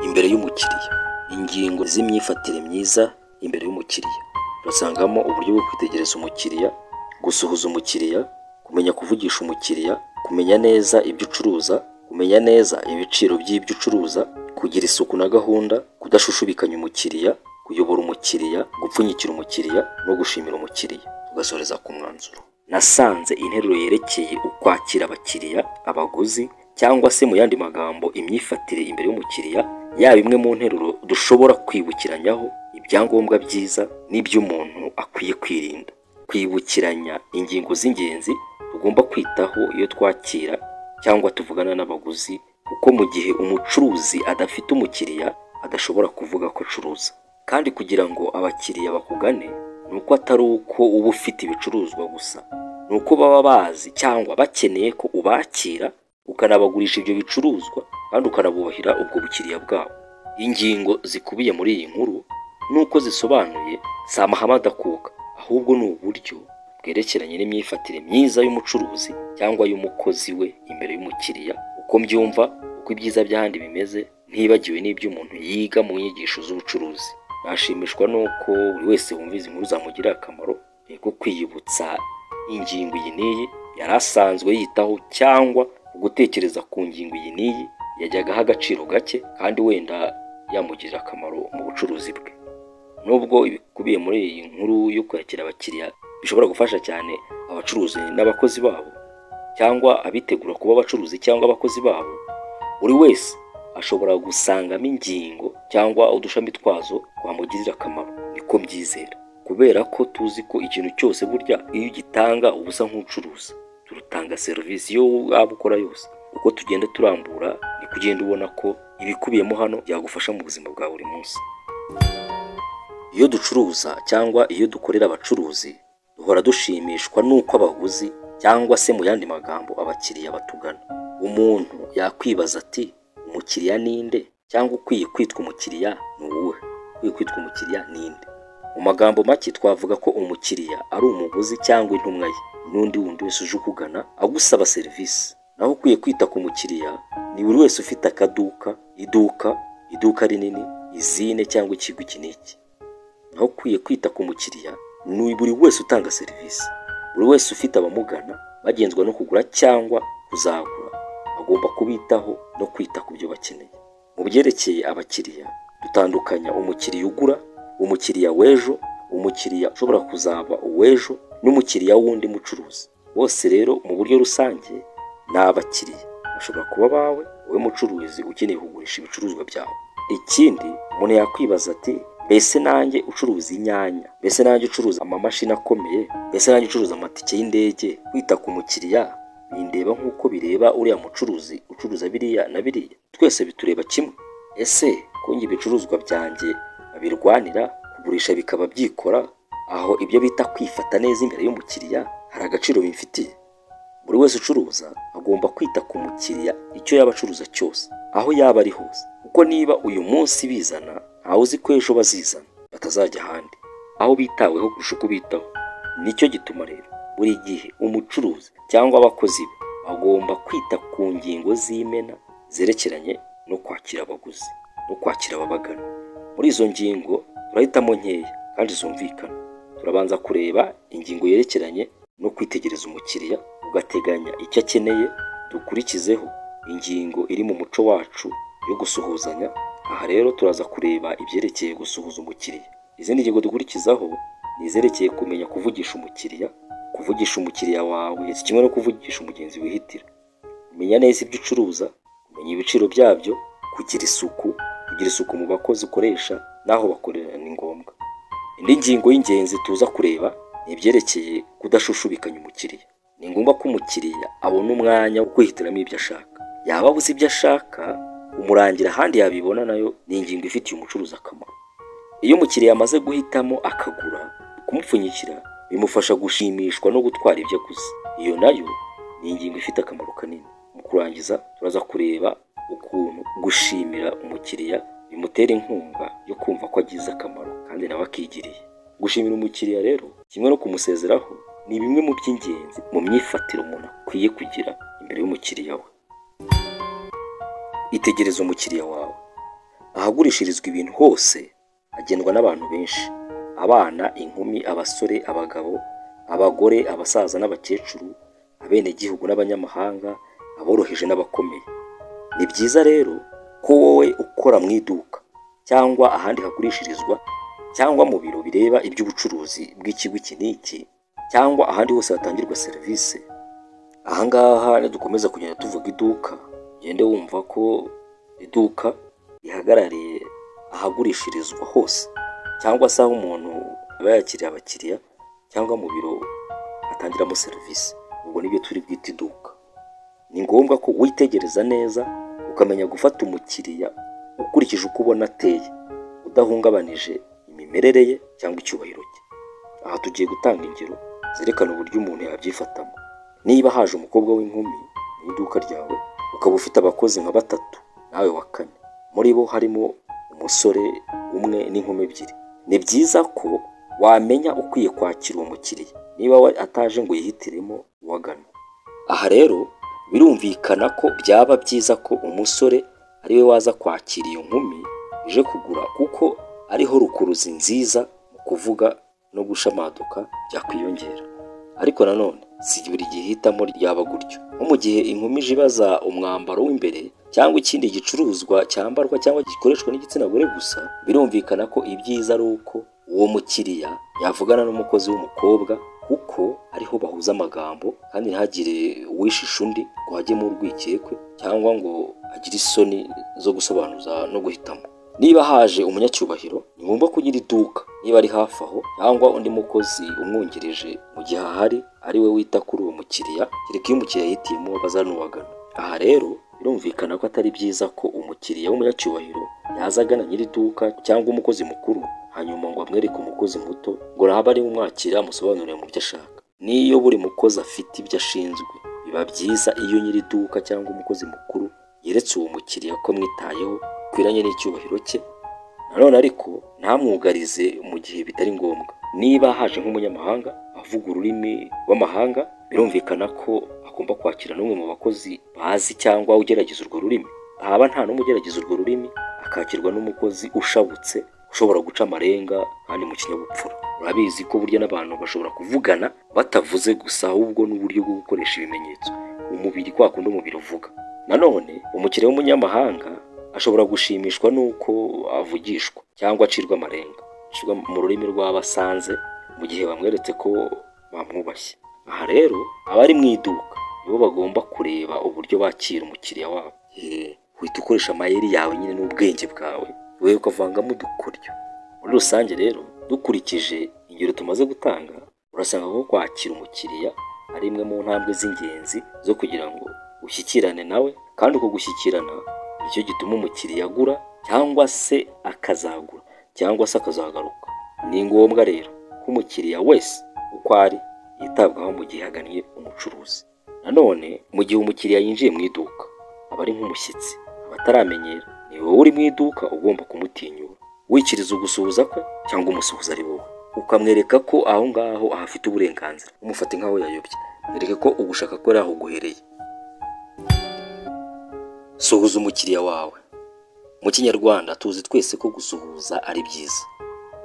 imbere y'umukiriya ingingo z'imyifatire myiza imbere y'umukiriya basangamo uburyo bwo kwitegereza umukiriya gusuhuza umukiriya kumenya kuvugisha umukiriya kumenya neza ibyo ucuruza kumenya neza ibiciro by'ibyo ucuruza kugira isuku na gahunda kudashushubikanya umukiriya kuyobora umukiriya gupfunyikira umukiriya no gushimira umukiriya tugasoreza ku mwanzuro nasanze interuro yerekeye ukwakira abakiriya abaguzi cyangwa se mu yandi magambo imyifatire imbere y'umukiriya yaba imwe mu nteruro dushobora kwibukiranyaho ibyangombwa byiza n'iby'umuntu akwiye kwirinda kwibukiranya ingingo z'ingenzi tugomba kwitaho iyo twakira cyangwa tuvugana n'abaguzi kuko mu gihe umucuruzi adafite umukiriya adashobora kuvuga ko acuruza kandi kugira ngo abakiriya bakugane ni uko atari uko uba ufite ibicuruzwa gusa ni uko baba bazi cyangwa bakeneye ko ubakira ukanabagurisha ibyo bicuruzwa kandi ukanabubahira ubwo bukiriya bwabo ingingo zikubiye muri iyi nkuru nuko zisobanuye si amahame adakuka ahubwo ni uburyo bwerekeranye n'imyifatire myiza y'umucuruzi cyangwa y'umukozi we imbere y'umukiriya uko mbyumva uko ibyiza by'ahandi bimeze ntibagiwe n'iby'umuntu yiga mu nyigisho z'ubucuruzi nashimishwa n'uko buri wese wumva izi nkuru zamugirira akamaro yego kwiyibutsa ingingo iyi n'iyi yari asanzwe yitaho cyangwa gutekereza ku ngingo iyi n'iyi yajyagaho agaciro gake kandi wenda yamugirira akamaro mu bucuruzi bwe nubwo ibikubiye muri iyi nkuru yo kwakira abakiriya bishobora gufasha cyane abacuruzi n'abakozi babo cyangwa abitegura kuba abacuruzi cyangwa abakozi babo buri wese ashobora gusangamo ingingo cyangwa udushami twazo twamugirira akamaro niko mbyizera kubera ko tuzi ko ikintu cyose burya iyo ugitanga uba usa nk'ucuruza turutanga serivisi iyo waba ukora yose uko tugenda turambura ni kugenda ubona ko ibikubiyemo hano byagufasha mu buzima bwa buri munsi iyo ducuruza cyangwa iyo dukorera abacuruzi duhora dushimishwa n'uko abaguzi cyangwa se mu yandi magambo abakiriya batugana umuntu yakwibaza ati umukiriya ninde cyangwa ukwiye kwitwa umukiriya ni uwuhe ukwiye kwitwa umukiriya ninde mu magambo make twavuga ko umukiriya ari umuguzi cyangwa intumwa ye n'undi wundi wese uje ukugana agusaba serivisi naho ukwiye kwita ku mukiriya ni buri wese ufite akaduka iduka iduka rinini izine cyangwa ikigo iki n'iki naho ukwiye kwita ku mukiriya ni buri wese utanga serivisi buri wese ufite abamugana bagenzwa no kugura cyangwa kuzagura agomba kubitaho no kwita ku byo bakeneye mu byerekeye abakiriya dutandukanya umukiriya ugura umukiriya w'ejo umukiriya ushobora kuzaba uw'ejo n'umukiriya w'undi mucuruzi bose rero mu buryo rusange ni abakiriya bashobora kuba bawe wowe mucuruzi ukeneye kugurisha ibicuruzwa byawe ikindi umuntu yakwibaza ati mbese nanjye ucuruza inyanya mbese nanjye ucuruza amamashini akomeye mbese nanjye ucuruza amatike y'indege kwita ku mukiriya bindeba nk'uko bireba uriya mucuruzi ucuruza biriya na biriya twese bitureba kimwe ese kongi ibicuruzwa byanjye babirwanira kugurisha bikaba byikora aho ibyo bita kwifata neza imbere y'umukiriya hari agaciro bimfitiye buri wese ucuruza agomba kwita ku mukiriya icyo yaba acuruza cyose aho yaba ari hose kuko niba uyu munsi bizana ntawe uzi ko ejo bazizana batazajya ahandi aho bitaweho kurusha uko ubitaho nicyo gituma rero buri gihe umucuruzi cyangwa abakozi be bagomba kwita ku ngingo z'imena zerekeranye no kwakira abaguzi no kwakira ababagana muri izo ngingo turahitamo nkeya kandi zumvikana turabanza kureba ingingo yerekeranye no kwitegereza umukiriya ugateganya icyo akeneye dukurikizeho ingingo iri mu muco wacu yo gusuhuzanya aha rero turaza kureba ibyerekeye gusuhuza umukiriya izindi ngingo dukurikizaho ni izerekeye kumenya kuvugisha umukiriya kuvugisha umukiriya wawe kimwe no kuvugisha umugenzi wihitira kumenya neza ibyo ucuruza kumenya ibiciro byabyo kugira isuku kugira isuku mu bakozi ukoresha n'aho bakorera ni ngombwa indi ngingo y'ingenzi tuza kureba ni ibyerekeye kudashushubikanya umukiriya ni ngombwa ko umukiriya abona umwanya wo kwihitiramo ibyo ashaka yaba abuze ibyo ashaka umurangira ahandi yabibona nayo ni ingingo ifitiye umucuruzi akamaro iyo umukiriya amaze guhitamo akagura kumupfunyikira bimufasha gushimishwa no gutwara ibyo aguze iyo nayo ni ingingo ifite akamaro kanini mu kurangiza turaza kureba ukuntu gushimira umukiriya bimutera inkunga yo kumva ko agize akamaro kandi nawe akigiriye gushimira umukiriya rero kimwe no kumusezeraho ni bimwe mu by'ingenzi mu myifatire umuntu akwiye kugira imbere y'umukiriya we itegereza umukiriya wawe ahagurishirizwa ibintu hose hagendwa n'abantu benshi abana inkumi abasore abagabo abagore abasaza n'abakecuru abenegihugu n'abanyamahanga aboroheje n'abakomeye ni byiza rero ko wowe ukora mu iduka cyangwa ahandi hagurishirizwa cyangwa mu biro bireba iby'ubucuruzi bw'ikigo iki n'iki cyangwa ahandi hose hatangirwa serivisi aha ngaha nidukomeza kugenda tuvuga iduka ugende wumva ko iduka rihagarariye ahagurishirizwa hose cyangwa se aho umuntu aba yakiriye abakiriya cyangwa mu biro hatangiramo serivisi ubwo nibyo turi bwite iduka ni ngombwa ko witegereza neza ukamenya gufata umukiriya ukurikije uko ubona ateye udahungabanije imimerere ye cyangwa icyubahiro cye aha tugiye gutanga ingero zerekana uburyo umuntu yabyifatamo niba haje umukobwa w'inkumi mu iduka ryawe ukaba ufite abakozi nka batatu nawe wa kane muri bo harimo umusore umwe n'inkumi ebyiri ni byiza ko wamenya ukwiye kwakira uwo mukiriya niba we ataje ngo yihitiremo uwagana aha rero birumvikana ko byaba byiza ko umusore ariwe waza kwakira iyo nkumi uje kugura kuko ariho rukuruzi nziza mu kuvuga no gushamaduka byakwiyongera ariko nanone si buri gihe ihitamo ryaba gutyo nko mu gihe inkumi ije ibaza umwambaro w'imbere cyangwa ikindi gicuruzwa cyambarwa cyangwa gikoreshwa n'igitsina gore gusa birumvikana ko ibyiza ari uko uwo mukiriya yavugana n'umukozi w'umukobwa kuko ariho bahuza amagambo kandi ntihagire uwishisha undi ngo hajyemo urwikekwe cyangwa ngo agire isoni zo gusobanuza no guhitamo niba haje umunyacyubahiro ni ngombwa kugira iduka niba ari hafi aho cyangwa undi mukozi umwungirije mu gihe ahari ari we wita kuri uwo mukiriya kereka iyo umukiriya yihitiyemo bazanuwagana aha rero birumvikana ko atari byiza ko umukiriya w'umunyacyubahiro yaza agana nyiri iduka cyangwa umukozi mukuru hanyuma ngo amwereke umukozi muto ngo nawe ari umwakira amusobanurire mu byo ashaka n'iyo buri mukozi afite ibyo ashinzwe biba byiza iyo nyiri iduka cyangwa umukozi mukuru yeretse uwo mukiriya ko mwitayeho bikwiranye n'icyubahiro cye nanone ariko ntamwugarize mu gihe bitari ngombwa niba haje nk'umunyamahanga avuga ururimi rw'amahanga birumvikana ko agomba kwakira n'umwe mu bakozi bazi cyangwa ugerageza urwo rurimi haba nta n'umwe ugerageza urwo rurimi akakirwa n'umukozi ushabutse ushobora guca amarenga kandi mu kinyabupfura urabizi ko burya n'abantu bashobora kuvugana batavuze gusa ahubwo n'uburyo bwo gukoresha ibimenyetso umubiri kwa kundi umubiri uvuga nanone umukiriya w'umunyamahanga ashobora gushimishwa n'uko avugishwa cyangwa acirwa amarenga acirwa mu rurimi rw'abasanze mu gihe bamweretse ko bamwubashye aha rero abari mu iduka nibo bagomba kureba uburyo bakira umukiriya wabo uhita ukoresha amayeri yawe nyine n'ubwenge bwawe we ukavangamo udukoryo muri rusange rero dukurikije ingero tumaze gutanga urasanga ko kwakira umukiriya ari imwe mu ntambwe z'ingenzi zo kugira ngo ushyikirane nawe kandi uko gushyikirana nicyo gituma umukiriya agura cyangwa se akazagura cyangwa se akazagaruka ni ngombwa rero ko umukiriya wese uko ari yitabwaho mu gihe agannye umucuruzi nanone mu gihe umukiriya yinjiye mu iduka aba ari nk'umushyitsi aba ataramenyera ni wowe uri mu iduka ugomba kumutinyura wikiriza ugusuhuza kwe cyangwa umusuhuza ari wowe ukamwereka ko aho ngaho ahafite uburenganzira umufate nk'aho yayobye mwereke ko ugushaka ko ari aho uguhereye suhuza umukiriya wawe mu kinyarwanda tuzi twese ko gusuhuza ari byiza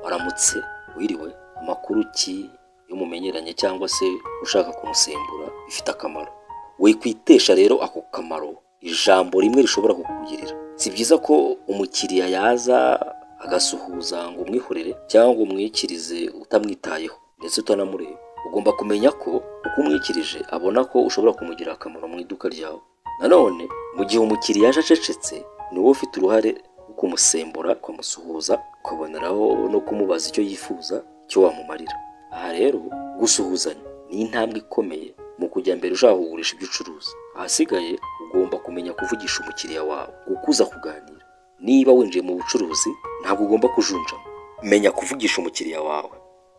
waramutse wiriwe amakuru ki iyo mumenyeranye cyangwa se ushaka kumusembura bifite akamaro wikwitesha rero ako kamaro ijambo rimwe rishobora kukugirira si byiza ko umukiriya yaza agasuhuza ngo umwihorere cyangwa ngo umwikirize utamwitayeho ndetse utanamureba ugomba kumenya ko uko umwikirije abona ko ushobora kumugirira akamaro mu iduka ryawe nanone mu gihe umukiriya yaje acecetse ni wowe ufite uruhare rwo kumusembura ukamusuhuza ukaboneraho no kumubaza icyo yifuza icyo wamumarira aha rero gusuhuzanya ni intambwe ikomeye mu kujya mbere ushaka kugurisha ibyo ucuruza ahasigaye ugomba kumenya kuvugisha umukiriya wawe gukuza kuganira niba winjiye mu bucuruzi ntabwo ugomba kujunjama menya kuvugisha umukiriya wawe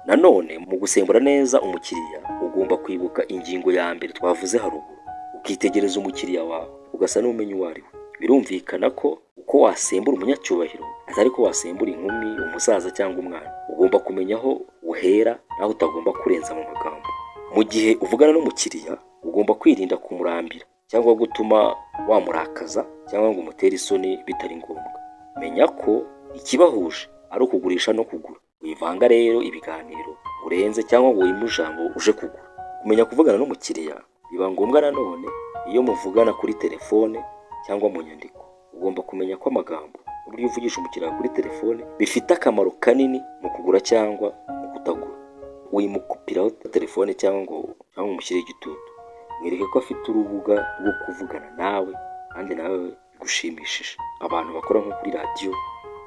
nanone mu gusembura neza umukiriya ugomba kwibuka ingingo ya mbere twavuze haruguru ukitegereza umukiriya wawe ugasa n'umenya uwo ari we birumvikana ko uko wasembura umunyacyubahiro atari ko wasembura inkumi umusaza cyangwa umwana ugomba kumenya aho uhera naho utagomba kurenza mu magambo mu gihe uvugana n'umukiriya ugomba kwirinda kumurambira cyangwa gutuma wamurakaza cyangwa ngo umutere isoni bitari ngombwa menya ko ikibahuje ari ukugurisha no kugura wivanga rero ibiganiro urenze cyangwa ngo wime ijambo uje kugura kumenya kuvugana n'umukiriya biba ngombwa nanone iyo muvugana kuri telefone cyangwa mu nyandiko ugomba kumenya ko amagambo uburyo uvugisha umukiriya kuri telefone bifite akamaro kanini mu kugura cyangwa mu kutagura wimukupiraho telefone cyangwa ngo cyangwa umushyire igitutu mwereke ko afite urubuga rwo kuvugana nawe kandi nawe bigushimishije abantu bakora nko kuri radiyo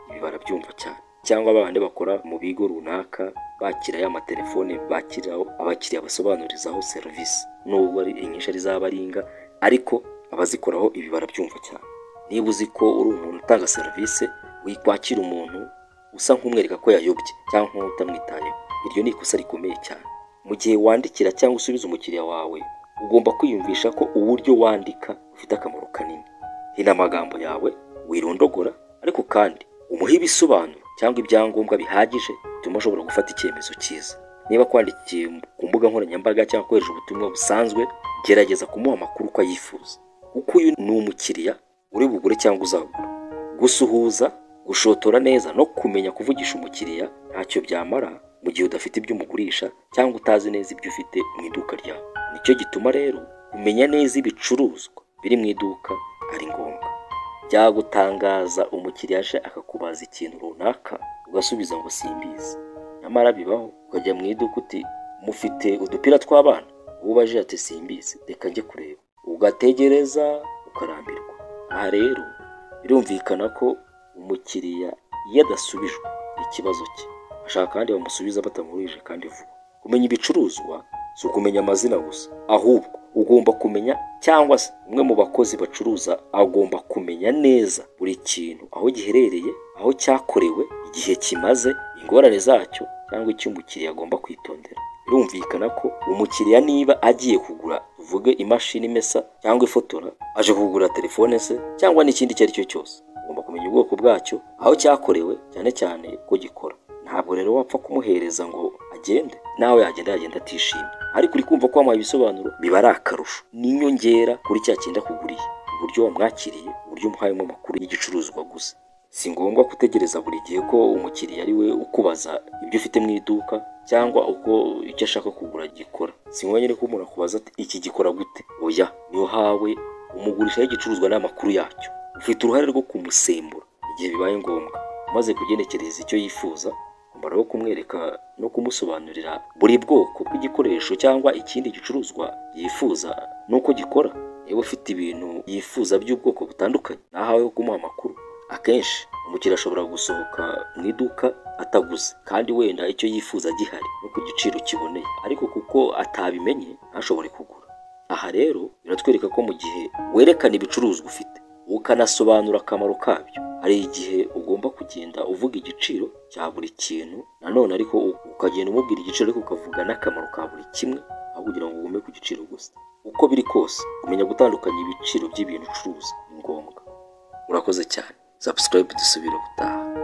ibi barabyumva cyane cyangwa babandi bakora mu bigo runaka bakira ya matelefone bakiriraho abakiriya basobanurizaho serivisi nubwo ari inyinshi ari inga ariko abazikoraho ibi barabyumva cyane niba uzi ko uri umuntu utanga serivisi wikwakira umuntu usa nk'umwereka ko yayobye cyangwa nk'utamwitayeho iryo ni ikosa rikomeye cyane mu gihe wandikira cyangwa usubiza umukiriya wawe ugomba kwiyumvisha ko uburyo wandika bufite akamaro kanini hino amagambo yawe wirondogora ariko kandi umuhe ibisobanuro cyangwa ibyangombwa bihagije bituma ashobora gufata icyemezo cyiza niba kwandikiye ku mbuga nkoranyambaga cyangwa kohereza ubutumwa busanzwe gerageza kumuha amakuru uko ayifuza kuko uyu ni umukiriya uri bugure cyangwa uzagura gusuhuza gushotora neza no kumenya kuvugisha umukiriya ntacyo byamara mu gihe udafite ibyo umugurisha cyangwa utazi neza ibyo ufite mu iduka ryawe nicyo gituma rero kumenya neza ibicuruzwa biri mu iduka ari ngombwa byagutangaza umukiriya aje akakubaza ikintu runaka ugasubiza ngo simbizi nyamara bibaho ukajya mu iduka uti mufite udupira tw'abana uwo ubaje ati simbizi reka njye kureba ugategereza ukarambirwa aha rero birumvikana ko umukiriya iyo adasubijwe ikibazo cye ashaka kandi bamusubiza batamuhurije kandi vuba kumenya ibicuruzwa si ukumenya amazina gusa ahubwo ugomba kumenya cyangwa se umwe mu bakozi bacuruza agomba kumenya neza buri kintu aho giherereye aho cyakorewe igihe kimaze ingorane zacyo cyangwa icyo umukiriya agomba kwitondera birumvikana ko umukiriya niba agiye kugura tuvuge imashini imesa cyangwa ifotora aje kugura telefone se cyangwa n'ikindi icyo ari cyo cyose ugomba kumenya ubwoko bwacyo aho cyakorewe cyane cyane ko gikora ntabwo rero wapfa kumuhereza ngo agende nawe yagenda yagenda atishimye ariko uri kumva ko wamuha ibisobanuro biba ari akarusho ni inyongera kuri cya kinda akuguriye uburyo wamwakiriye uburyo umuhayemo amakuru y'igicuruzwa gusa si ngombwa gutegereza buri gihe ko umukiriya ari we ukubaza ibyo ufite mu iduka cyangwa uko icyo ashaka kugura gikora si ngombwa nyine ko umuntu akubaza ati iki gikora gute oya niyo hawe umugurishaho igicuruzwa n'amakuru yacyo ufite uruhare rwo kumusembura igihe bibaye ngombwa umaze kugenekereza icyo yifuza umumaro wo kumwereka no kumusobanurira buri bwoko bw'igikoresho cyangwa ikindi gicuruzwa yifuza n'uko gikora niba ufite ibintu yifuza by'ubwoko butandukanye nahaweho kumuha amakuru akenshi umukiriya ashobora gusohoka mu iduka ataguze kandi wenda icyo yifuza gihari no ku giciro kiboneye ariko kuko atabimenye ntashobore kugura aha rero biratwereka ko mu gihe werekana ibicuruzwa ufite ukanasobanura akamaro kabyo hari igihe ugomba kugenda uvuga igiciro cya buri kintu nanone ariko ukagenda umubwira igiciro ariko ukavuga n'akamaro ka buri kimwe aho kugira ngo ugume ku giciro gusa uko biri kose kumenya gutandukanya ibiciro by'ibintu ucuruza ni ngombwa urakoze cyane subscribe dusubire ubutaha